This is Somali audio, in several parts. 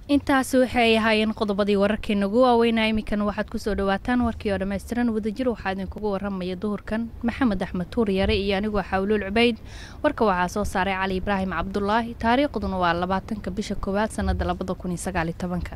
intaasi waxay ahaayeen qodobadii wararkeena ugu waaweynaa iminkan waxaad kusoo dhawaataan warkii oo dhammaystiran wadajir waxaa idinkugu waramaya duhurkan maxamed axmed tuur yare iyo anigoo xawluul cubayd warka waxaa soo saaray cali ibraahim cabdulaahi taariikhduna waa labaatanka bisha koowaad sanada labada kun iyo sagaaliyo tobanka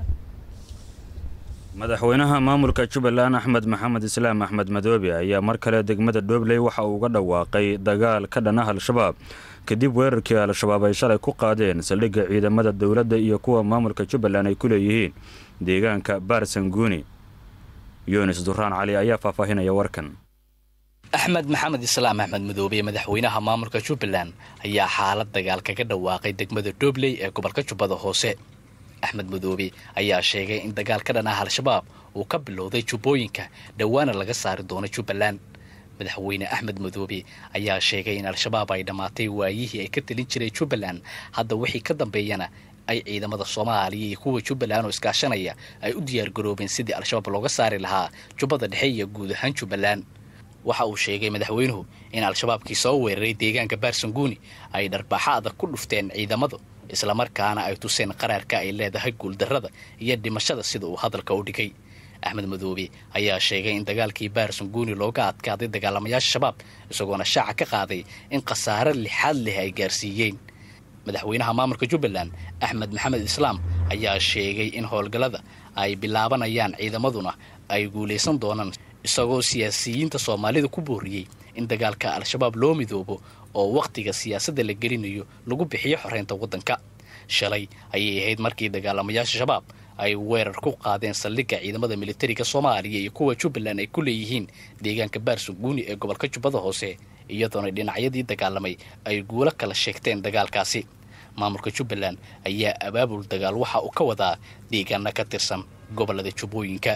madaxweynaha maamulka jubbaland axmed maxamed islaam axmed madoobe ayaa mar kale degmada dhoobley waxa uu uga dhawaaqay dagaal ka dhan ah al-shabaab kadib weerarkii al-shabaab ay shalay ku qaadeen saldhigga ciidamada dowladda iyo kuwa maamulka jubbaland ay ku leeyihiin deegaanka baarsanguuni yunis duraan cali ayaa faahfaahinaya warkan axmed maxamed islaam axmed madoobe madaxweynaha maamulka jubbaland ayaa xaalad dagaal kaga dhawaaqay degmada dhoobley ee gobolka jubbada hoose axmed madoobe ayaa sheegay in dagaal ka dhan ah al-shabaab uu ka bilowday jubbooyinka dhowaana laga saari doono jubbaland madaxweyne axmed madoobe ayaa sheegay in al-shabaab ay dhammaatay waayihii ay ka telin jiray jubbaland hadda wixii ka dambeeyana ay ciidamada soomaaliya iyo kuwa jubbaland oo iskaashanaya ay u diyaargaroobeen sidii al-shabaab looga saari lahaa jubbada dhexe iyo guud ahaan jubbaland waxa uu sheegay madaxweynuhu in al-shabaabkii soo weeraray deegaanka baarsanguuni ay dharbaaxo adag ku dhufteen ciidamadu islamarkaana ay tuseen qaraarka ay leedahay guuldarrada iyo dhimashada sida uu hadalka u dhigay axmed madoobe ayaa sheegay in dagaalkii baarsanguuni looga adkaaday dagaalamayaasha shabaab isagoona shaaca ka qaaday in khasaare lixaad leh ay gaarsiiyeen madaxweynaha maamulka jubbaland axmed maxamed islaam ayaa sheegay in howlgallada ay bilaabanayaan ciidamaduna ay guulaysan doonaan isagoo siyaasiyiinta soomaalida ku booriyey in dagaalka al-shabaab loo midoobo oo wakhtiga siyaasadda la gelinayo lagu bixiyo xoreynta waddanka shalay ayay ahayd markii dagaalamayaasha shabaab ay weerar ku qaadeen saldhigga ciidamada militariga soomaaliya iyo kuwa jubbaland ay ku leeyihiin deegaanka baarsanguuni ee gobolka jubbada hoose iyadoona dhinacyadii dagaalamay ay guulo kala sheegteen dagaalkaasi maamulka jubbaland ayaa abaabul dagaal waxa uu ka wadaa deegaana ka tirsan gobolada jubbooyinka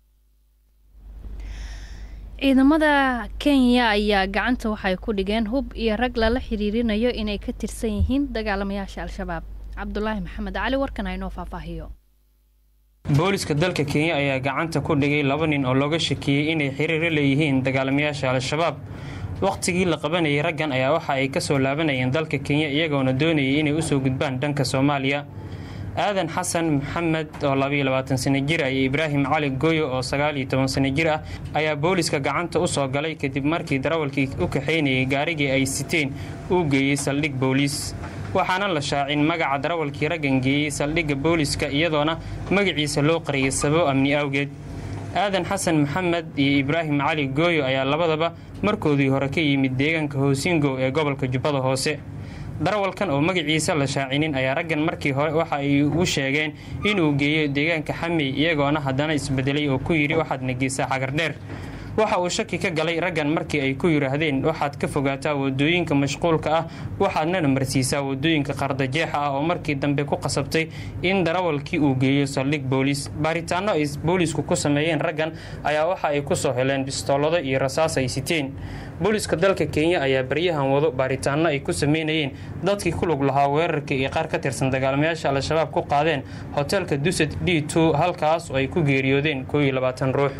ciidamada kenya ayaa gacanta waxay ku dhigeen hub iyo rag lala xiriirinayo inay ka tirsan yihiin dagaalamayaasha al-shabaab cabdulaahi maxamed cali warkan aynoo faahfaahiyo booliska dalka kenya ayaa gacanta ku dhigay laba nin oo looga shakiyey inay xiriiro leeyihiin dagaalamayaasha al-shabaab wakhtigii la qabanayay raggan ayaa waxa ay kasoo laabanayeen dalka kenya iyagoona doonayay inay usoo gudbaan dhanka soomaaliya aadan xasan maxamed oo labaiyo labaatan sano jir ah iyo ibraahim cali gooyo oo sagaal iyo toban sano jir ah ayaa booliska gacanta u soo galay kadib markii darawalkii u kaxaynayay gaarigii ay siteen uu geeyey saldhig booliis waxaana la shaacin magaca darawalkii raggan geeyey saldhigga booliska iyadoona magaciisa loo qariyay sababo amni awgeed aadan xasan maxamed iyo ibraahim cali gooyo ayaa labadaba markoodii hore ka yimid deegaanka hoosingow ee gobolka jubbada hoose darawalkan oo magaciisa la shaacinin ayaa raggan markii hore waxa ay u sheegeen inuu geeyo deegaanka xamey iyagoona haddana isbedelay oo ku yidhi waxaadna geysaa xagardheer waxa uu shaki ka galay raggan markii ay ku yidhaahdeen waxaad ka fogaataa wadooyinka mashquulka ah waxaadnana marsiisaa wadooyinka qardajeexa ah oo markii dambe ku qasabtay in darawalkii uu geeyo saldhig booliis baaritaano ay boolisku ku sameeyeen raggan ayaa waxa ay ku soo heleen bistoolado iyo rasaas ay siteen booliska dalka kenya ayaa baryahan wado baaritaano ay ku sameynayeen dadkii ku lug lahaa weerarkii iyo qaar ka tirsan dagaalamayaasha al-shabaab ku qaadeen hoteelka dusad d two halkaas oo ay ku geeriyoodeen koo iyo labaatan ruux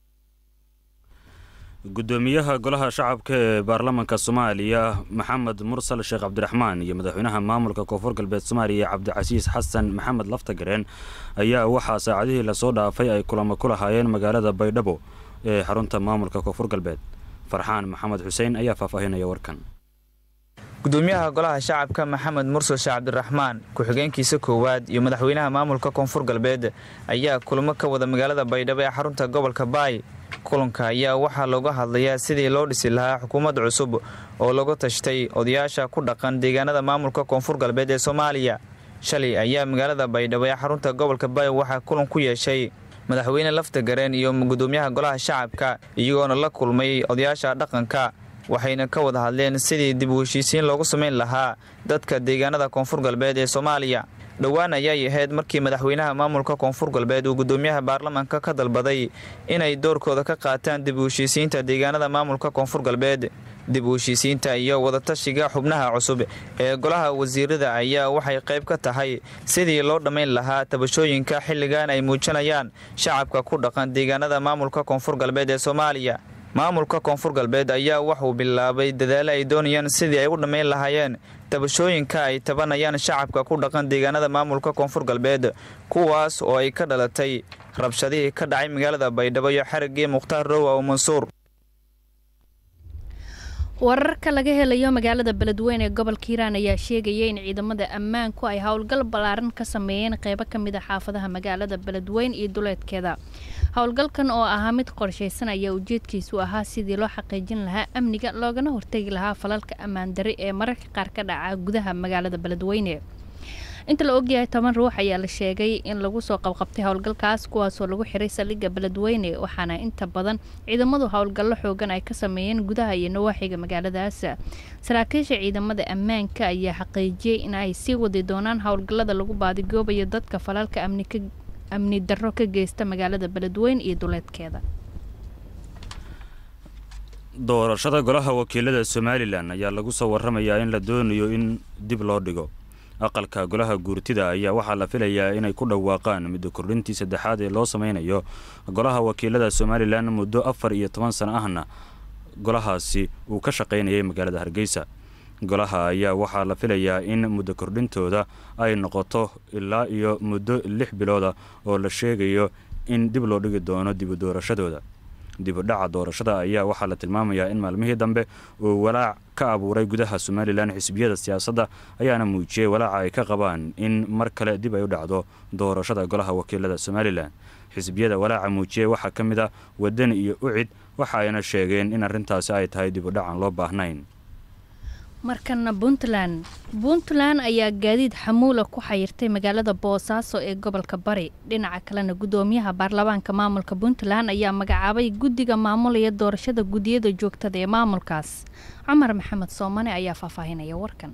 gudoomiyaha golaha shacabka ee baarlamaanka soomaaliya maxamed mursal sheekh cabdiraxmaan iyo madaxweynaha maamulka koonfur galbeed soomaaliya cabdicasiis xasan maxamed laftagareen ayaa waxaa saacadihii lasoo dhaafay ay kulamo ku lahaayeen magaalada baydhabo ee xarunta maamulka koonfur galbeed farxaan maxamed xuseen ayaa faahfaahinaya warkan gudoomiyaha golaha shacabka maxamed mursal sheekh cabdiraxmaan ku-xigeenkiisa koowaad iyo madaxweynaha maamulka koonfur galbeed ayaa kulamo ka wada magaalada baydhabo ee xarunta gobolka baay kulanka ayaa waxaa looga hadlayaa sidii loo dhisi lahaa xukuumad cusub oo lagu tashtay odayaasha ku dhaqan deegaanada maamulka koonfur galbeed ee soomaaliya shalay ayaa magaalada baydhabo ee xarunta gobolka baay waxaa kulan ku yeeshay madaxweyne laftagareen iyo gudoomiyaha golaha shacabka iyagoona la kulmay odayaasha dhaqanka waxayna ka wada hadleen sidii dib u heshiisiin loogu samayn lahaa dadka deegaanada koonfur galbeed ee soomaaliya dhowaan ayay ahayd markii madaxweynaha maamulka koonfur galbeed uu gudoomiyaha baarlamaanka ka dalbaday inay doorkooda ka qaataan dib u heshiisiinta deegaanada maamulka koonfur galbeed dib u heshiisiinta iyo wadatashiga xubnaha cusub ee golaha wasiirada ayaa waxay qayb ka tahay sidii loo dhammayn lahaa tabashooyinka xilligan ay muujinayaan shacabka ku dhaqan deegaanada maamulka koonfur galbeed ee soomaaliya maamulka koonfur galbeed ayaa waxuu bilaabay dadaalo ay doonayaan sidii ay u dhammayn lahaayeen tabashooyinka ay tabanayaan shacabka ku dhaqan deegaanada maamulka koonfur galbeed kuwaas oo ay ka dhalatay rabshadihii ka dhacay magaalada baydhabo iyo xarigii mukhtaar rowa oo mansuur wararka laga helayo magaalada beledweyne ee gobolka hiiraan ayaa sheegaya in ciidamada ammaanku ay howlgal ballaaran ka sameeyeen qeybo ka mid a xaafadaha magaalada beledweyne iyo duleedkeeda howlgalkan oo ahaa mid qorshaysan ayaa ujeedkiisu ahaa sidii loo xaqiijin lahaa amniga loogana hortegi lahaa falalka ammaan dari ee mararka qaar ka dhaca gudaha magaalada beledweyne inta la ogyahay toban ruux ayaa la sheegay in lagu soo qabqabtay howlgalkaas kuwaasoo lagu xiray saldhigga beledweyne waxaana inta badan ciidamadu howlgallo xoogan ay ka sameeyeen gudaha iyo nawaaxiga magaaladaas saraakiisha ciidamada ammaanka ayaa xaqiijiyey in ay sii wadi doonaan howlgallada lagu baadigoobayo dadka falalka amni darro ka geysta magaalada beledweyne iyo duleedkeeda doorashada golaha wakiilada somalilan ayaa lagu soo waramayaa in la doonayo in dib loo dhigo aqalka golaha guurtida ayaa waxaa la filayaa inay ku dhawaaqaan muddo kordhintii saddexaad ee loo sameynayo golaha wakiilada somalilan muddo afar iyo toban sano ahna golahaasi uu ka shaqaynayay magaalada hargeysa golaha ayaa waxaa la filayaa in muddo kordhintooda ay noqoto ilaa iyo muddo lix bilooda oo la sheegayo in dib loo dhigi doono dibu doorashadooda dibudhaca doorashada ayaa waxaa la tilmaamayaa in maalmihii dambe uu walaac ka abuuray gudaha somalilan xisbiyada siyaasadda ayaana muujiyey walaaca ay ka qabaan in mar kale dib ay u dhacdo doorashada golaha wakiilada somalilan xisbiyada walaaca muujiyey waxaa ka mid a wadani iyo ucid waxa ayna sheegeen in arrintaasi ay tahay dibudhacan loo baahnayn markana puntland puntland ayaa gaadiid xamuula ku xayirtay magaalada boosaaso ee gobolka bari dhinaca kalena gudoomiyaha baarlamaanka maamulka puntland ayaa magacaabay guddiga maamulaya doorashada guddiyada joogtada ee maamulkaas cumar maxamed soomane ayaa faahfaahinaya warkan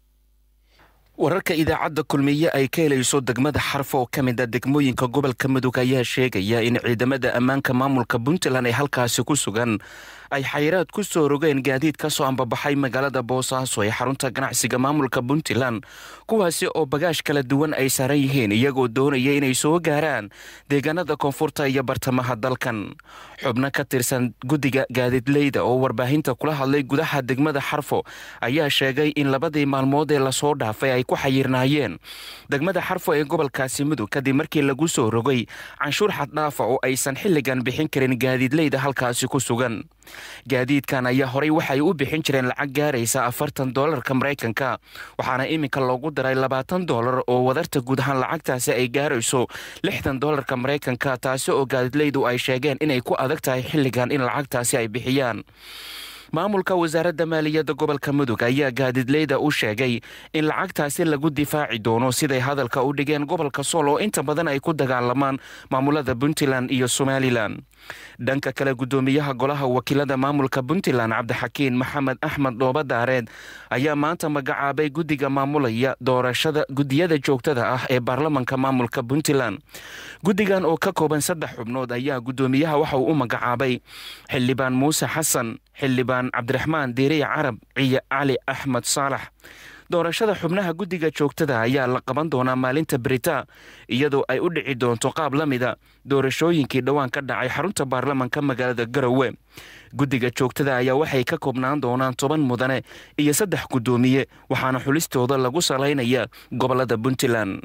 wararka idaacadda kulmiye ay ka helayso degmada xarfo oo ka mid a degmooyinka gobolka mudug ayaa sheegaya in ciidamada ammaanka maamulka puntland ay halkaasi ku sugan ay xayiraad ku soo rogeen gaadiid ka soo ambabaxay magaalada boosaaso ee xarunta ganacsiga maamulka puntland kuwaasi oo bagaash kala duwan ay saaran yihiin iyagoo doonaya inay soo gaaraan deegaanada koonfurta iyo bartamaha dalkan xubno ka tirsan guddiga gaadiidleyda oo warbaahinta kula hadlay gudaha degmada xarfo ayaa sheegay in labadii maalmood ee lasoo dhaafay ay ku xayirnaayeen degmada xarfo ee gobolkaasi mudug kadib markii lagu soo rogay canshuur xaddhaafa oo aysan xilligan bixin karin gaadiidleyda halkaasi ku sugan gaadiidkan ayaa horay waxay u bixin jireen lacag gaaraysa afartan doolarka maraykanka waxaana iminka loogu daray labaatan doolar oo wadarta guud ahaan lacagtaasi ay gaarayso lixdan doolarka maraykanka taasi oo gaadiidleydu ay sheegeen inay ku adag tahay xilligan in lacagtaasi ay bixiyaan maamulka wasaaradda maaliyadda gobolka mudug ayaa gaadiidleyda u sheegay in lacagtaasi lagu difaaci doono siday hadalka u dhigeen gobolka sool oo inta badan ay ku dagaalamaan maamulada puntland iyo somalilan dhanka kale gudoomiyaha golaha wakiilada maamulka puntland cabdixakiin maxamed axmed dhoobadaareed ayaa maanta magacaabay guddiga maamulaya doorashada guddiyada joogtada ah ee baarlamanka maamulka puntland guddigan oo ka kooban saddex xubnood ayaa gudoomiyaha waxa uu u magacaabay xildhibaan muuse xasan xildhibaan cabdiraxmaan diiriya carab ciyo cali axmed saalax doorashada xubnaha guddiga joogtada ayaa la qaban doonaa maalinta berita iyadoo ay u dhici doonto qaab la mida doorashooyinkii dhowaan ka dhacay xarunta baarlamanka magaalada garowe guddiga joogtada ayaa waxay ka koobnaan doonaan toban mudane iyo saddex guddoomiye waxaana xulistooda lagu salaynaya gobolada puntland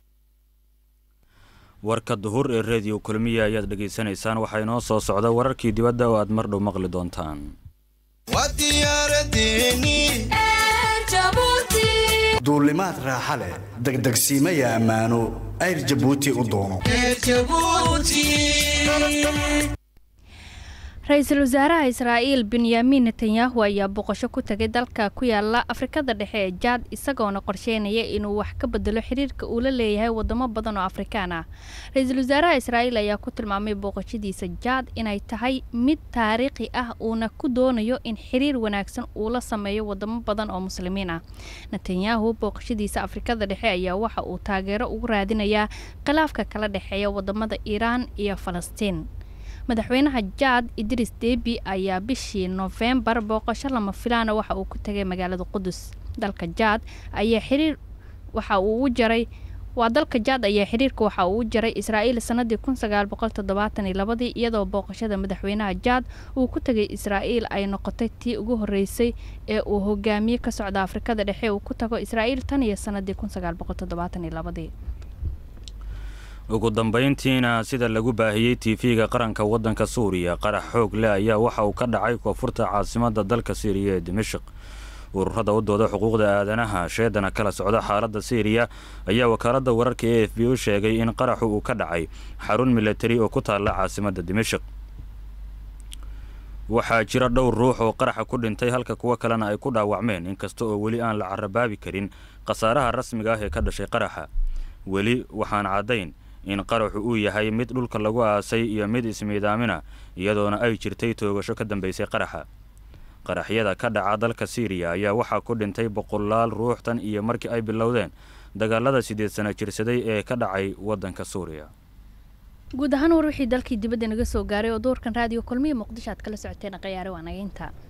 warka duhur ee rediyo kulmiya ayaad dhegaysanaysaan waxaa inoo soo socda wararkii dibadda oo aad mar dhow maqli doontaan duulimaad raaxa leh degdegsiimaya ammaano ayr jabuuti u doono ra-iisul wasaaraha israa'iil benyamin netanyahu ayaa boqosho ku tagay dalka ku yaala afrikada dhexe ee jaad isagoona qorsheynaya inuu wax ka bedelo xiriirka uu la leeyahay wadamo badan oo afrikaan ah ra-iisul wasaaraha israa'iil ayaa ku tilmaamay booqashadiisa jaad inay tahay mid taariikhi ah uuna ku doonayo in xiriir wanaagsan uu la sameeyo wadamo badan oo muslimiin ah netanyahu booqashadiisa afrikada dhexe ayaa waxa uu taageero ugu raadinayaa khilaafka kala dhexeeya wadamada iiraan iyo falastiin madaxweynaha jaad idris debi ayaa bishii noofembar booqasho lama filaana waxa uu ku tegay magaalada qudus dalka jaad ayaa xiriir waxa uu u jaray waa dalka jaad ayaa xiriirka waxa uu u jaray israa'iil sanadii kun sagaal boqol toddobaatan iyo labadii iyadoo booqashada madaxweynaha jaad uu ku tegay israa'iil ay noqotay tii ugu horreysay ee uu hogaamiye ka socda afrikada dhexe uu ku tago israa'iil tan iyo sanadii kun sagaal boqol toddobaatan iyo labadii ugu dambayntiina sida lagu baahiyey tv-ga qaranka waddanka suuriya qarax xoog leh ayaa waxa uu ka dhacay koonfurta caasimadda dalka siiriya ee dimashik ururada u dooda xuquuqda aadanaha sheedana kala socda xaaladda siiriya ayaa wakaaladda wararka e f b u sheegay in qaraxu uu ka dhacay xarun milatari oo ku taalla caasimadda dimashik waxaa jira dhowr ruux oo qaraxa ku dhintay halka kuwo kalena ay ku dhaawacmeen inkasta oo weli aan la carabaabi karin khasaaraha rasmiga ah ee ka dhashay qaraxa weli waxaan caddayn in qaraxu uu yahay mid dhulka lagu aasay iyo mid ismiidaamina iyadoona ay jirtay toogasho ka dambaysay qaraxa qaraxyada ka dhaca dalka siiriya ayaa waxaa ku dhintay boqolaal ruux tan iyo markii ay bilowdeen dagaalada sideed sana jirsaday ee ka dhacay waddanka suuriya guud ahaan war wixii dalkii dibadda naga soo gaaray oo doorkan raadiyo kulmiya muqdisho aad kala socoteen khiyaare waa naga intaa